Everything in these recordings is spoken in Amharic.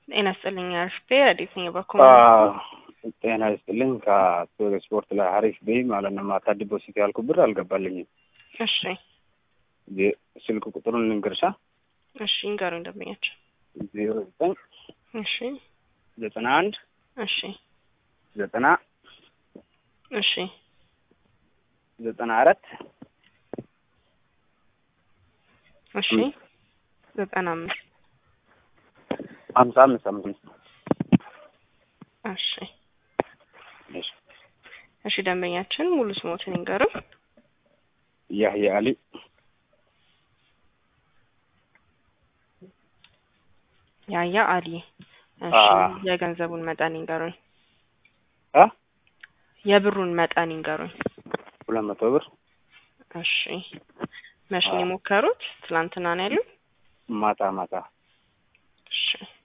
ጤና ይስጥልኝ አርፍቴ ረዲት ነኝ በኩል ጤና ይስጥልኝ ከቶግ ስፖርት ላይ ሀሪፍ በይ ማለት ነው። ማታ ዲፖዚት ያልኩ ብር አልገባልኝም። እሺ ስልክ ቁጥሩን ልንገርሻ። እሺ እንገሩኝ ደንበኛቸው። ዜሮ ዘጠኝ እሺ ዘጠና አንድ እሺ ዘጠና እሺ ዘጠና አራት እሺ ዘጠና አምስት ሀምሳ አምስት አምስት እሺ እሺ እሺ ደንበኛችን ሙሉ ስሞትን ይንገሩኝ። ያህያ አሊ ያያ አሊ። እሺ አዎ። የገንዘቡን መጠን ይንገሩኝ። አ የብሩን መጠን ይንገሩኝ። ሁለት መቶ ብር እሺ መቼ ነው አዎ። የሞከሩት? ትላንትና ነው ያሉት? ማታ ማታ እሺ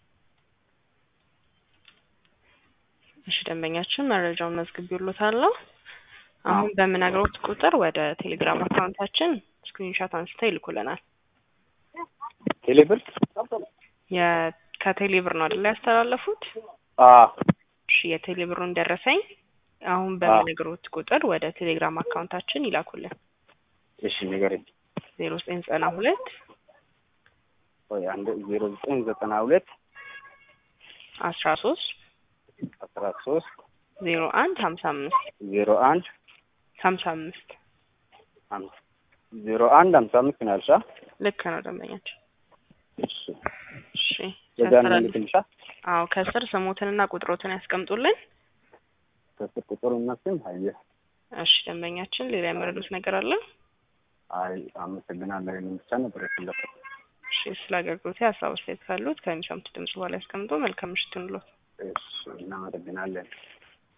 እሺ ደንበኛችን መረጃውን መዝግቤልዎታለሁ። አሁን በምነግሮት ቁጥር ወደ ቴሌግራም አካውንታችን ስክሪንሾት አንስተው ይልኩልናል። ቴሌ ብር የ- ከቴሌ ብር ነው አይደል ያስተላለፉት? አ እሺ የቴሌ ብሩን ደረሰኝ አሁን በምነግሮት ቁጥር ወደ ቴሌግራም አካውንታችን ይላኩልን። እሺ ንገረኝ። ዜሮ ዘጠኝ ዘጠና ሁለት ቆይ አንድ ዜሮ ዘጠኝ ዘጠና ሁለት አስራ ሶስት አስራ ሶስት ዜሮ አንድ ሀምሳ አምስት ዜሮ አንድ ሀምሳ አምስት አምስት ዜሮ አንድ ሀምሳ አምስት ነው ያልሻ? ልክ ነው ደንበኛችን። እሺ እሺ በዛ ነው ሲያስተላልፍ- ልክልሻ? አዎ ከስር ስሞትንና ቁጥሮትን ያስቀምጡልን። ከስር ቁጥሩ እናስም አየ እሺ ደንበኛችን ሌላ የመረዱት ነገር አለ? አይ አመሰግናለሁ። ይሄንን ብቻ ነበር የፈለኩት። እሺ ስለ አገልግሎት ሀሳብ አስተያየት ካሉት ከሚሰሙት ድምጽ በኋላ ያስቀምጡ። መልካም ምሽት ይሁንልዎት። እሺ እናመሰግናለን።